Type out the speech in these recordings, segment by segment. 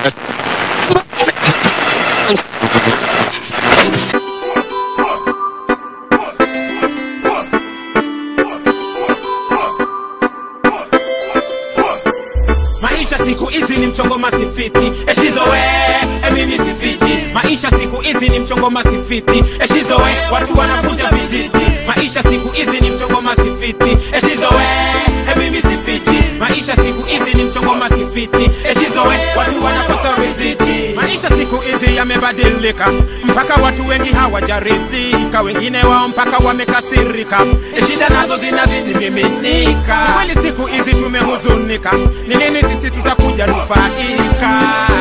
maisha siku hizi ni mchongo masifiti eshizowe emimi sifiti maisha siku hizi ni mchongo masifiti eshizowe watu wanavunja vijiti maisha siku hizi ni mchongo masifiti eshizowe emimi sifiti maisha siku hizi ni mchongo masifiti eshizowe watu wanakosa riziki maisha siku hizi yamebadilika mpaka watu wengi hawajaridhika wengine wao mpaka wamekasirika shida nazo zinazidi miminika kweli siku hizi tumehuzunika ni lini sisi tutakuja nufaika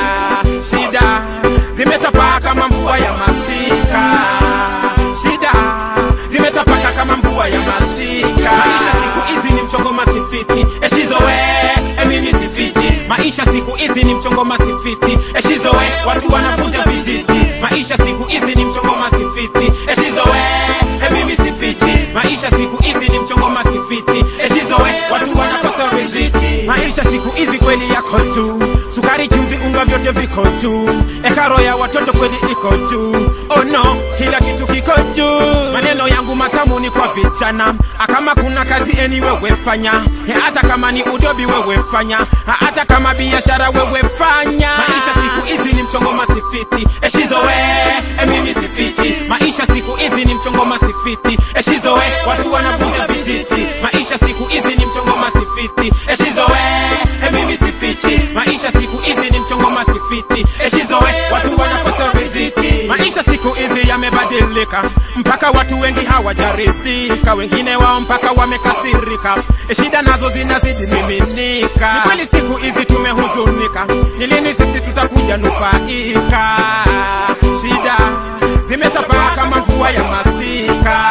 shida zimetapaa kama mvua ya masika shida zimetapaka kama mvua ya masika maisha siku hizi ni mchongo masifiti eshizowe emimi sifiti maisha siku hizi ni mchongo masifiti eshizowe watu wanavunja vijiti maisha siku hizi ni mchongo masifiti eshizowe emimi sifiti maisha siku hizi ni mchongo masifiti eshizowe watu wanakosa riziki maisha siku hizi kweli yako juu sukari chumvi unga vyote viko juu ekaro ya watoto kweli iko juu oh no kila kitu kiko juu maneno yangu matamu ni kwa vijana kama kuna kazi eni wewe fanya Eh, hata kama ni udobi wewe fanya Ah, hata kama biashara wewe fanya maisha siku hizi ni mchongo masifiti eshizowe emimi sifiti maisha siku hizi ni mchongo masifiti eshizowe watu wanavunja vijiti maisha siku hizi ni mchongo masifiti eshizowe emimi sifiti maisha siku hizi ni mchongo masifiti eshizowe watu wanakosa riziki maisha siku hizi yamebadilika mpaka watu wengi hawajaridhika wengine wao mpaka wamekasirika shida nazo zinazidi miminika ni kweli siku hizi tumehuzunika ni lini sisi tutakuja nufaika shida zimetapaka kama mvua ya masika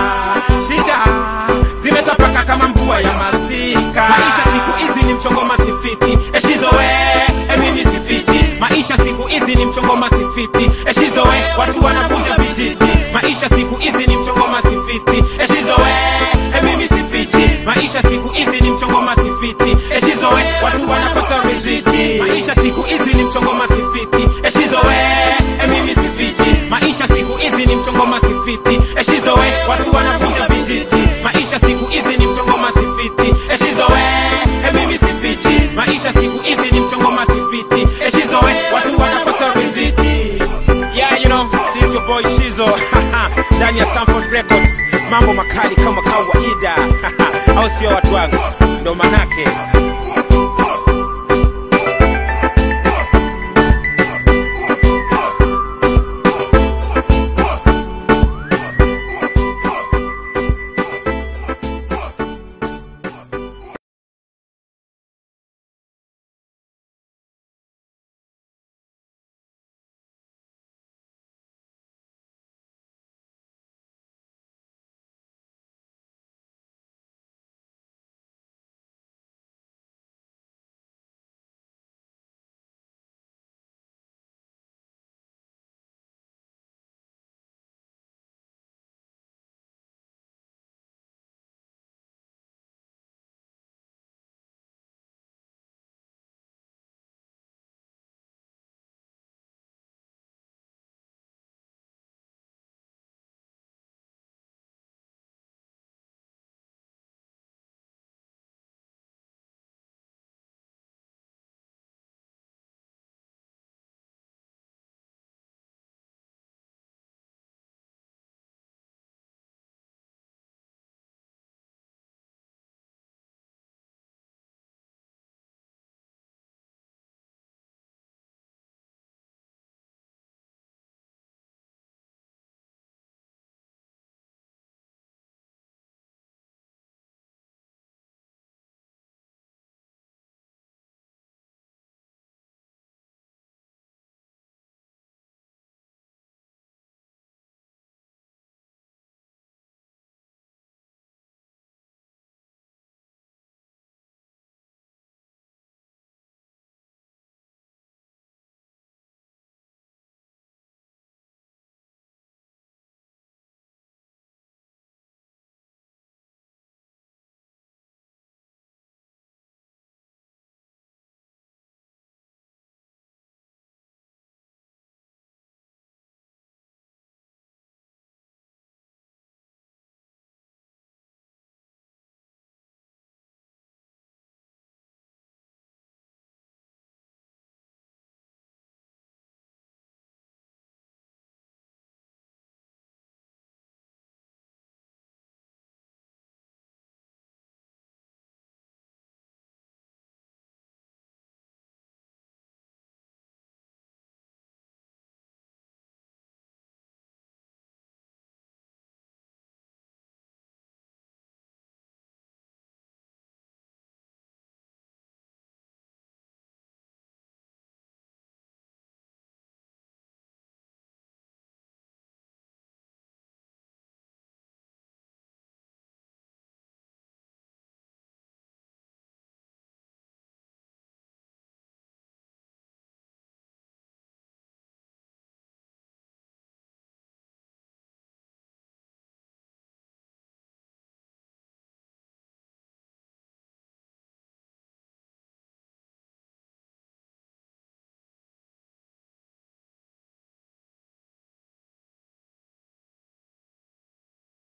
shida zimetapaka kama mvua ya masika maisha siku hizi ni mchongo masifiti eshizowe emimi sifiti maisha siku hizi ni mchongo masifiti eshizowe watu wanavunja vijiti maisha siku hizi ni mchongo masifiti eshizowe emimi sifiti maisha siku hizi ni mchongo masifiti eshizowe watu wanakosa riziki maisha siku hizi ni mchongo masifiti eshizowe emimi sifiti maisha siku hizi ni mchongo masifiti eshizowe watu wanavunja vijiti maisha siku hizi ni mchongo masifiti eshizowe emimi sifiti maisha siku hizi ni mchongo masifiti eshizowe watu wanakosa riziki yeah you know this your boy shizo ndani ya Stanford Records mambo makali kama kawaida au sio watu wangu ndo manake